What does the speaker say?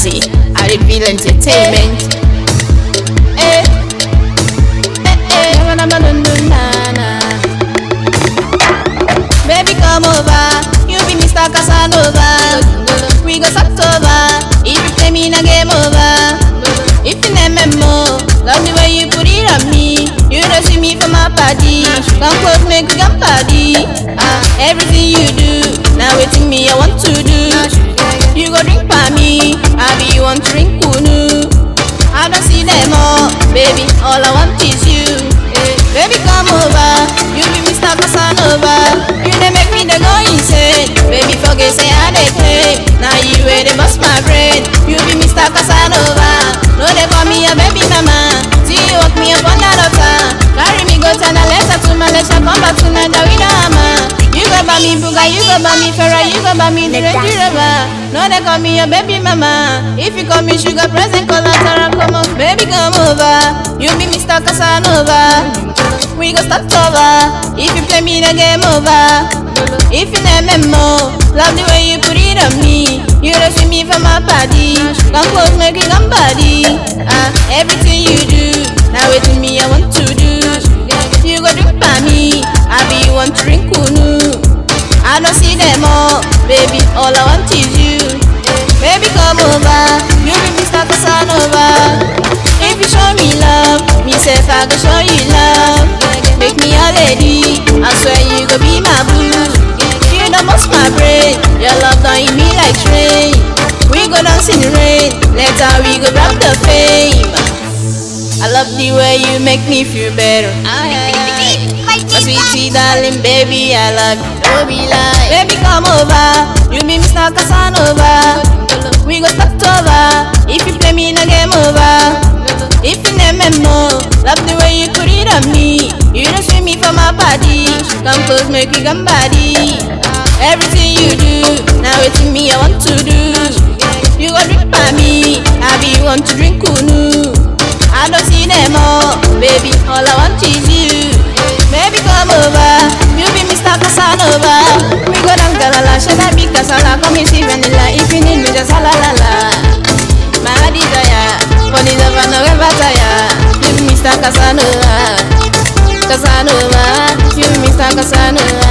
Jazzy, I reveal entertainment. Eh, eh, eh, na, na, na, na, na, na. Baby, come over. You be Mr. Casanova. We go start over. If you play me in a game over. If you name me more, love the way you put it on me. You don't see me from my party. Come close, make we come party. Ah, everything you do, now waiting me, I want to do. You go drink by me, I be you want to drink kunu. I don't see them all, baby. All I want is you. Eh, Baby, come over. You be Mr. Casanova. You dey make me dey go insane. Baby, forget say I dey play. Now you where they bust my brain. You be Mr. Casanova. No, they call me a baby mama. See you walk me up on that altar. Carry me go to Malaysia to Malaysia, come back to Nigeria with a hammer. You go buy me Buga, you go buy me Ferrari, you go buy me the Range Rover. No, they call me a baby mama. If you call me sugar present, collateral, come on, baby, come over. You be Mr. Casanova. We go start over. If you play me the game over. If you name me more, love the way you put it on me. You don't see me from my body. Come close, make it come body. Ah, everything you do, now wait me, I want to do. You go drink by me, I be you want to drink kunu. I don't see them all, baby. All I want is you. Baby, come over. You be Mr. Casanova. If you show me love, me say I go show you love. Make me a lady. I swear you go be my boo. You don't bust my brain. Your love don't hit me like train. We go dance in the rain. Later we go grab the fame. I love the way you make me feel better. My sweetie darling, baby, I love you. Don't be like, baby, come over. You be Mr. Casanova. We go start over. If you play me in a game over. If you name me more, love the way you put it on me. You don't see me from my body. Come close, make we come body. Everything you do, now it's me I want to do. You go drink by me, I be you want to drink kunu. I don't see them all, baby. All I want is you. Baby, come over. You be Mr. Casanova. We go down Galala, should I be Casala? Come and see vanilla. If you need me, just la la la. My desire, for the love I never tire. You be Mr. Casanova. Casanova. You be Mr. Casanova.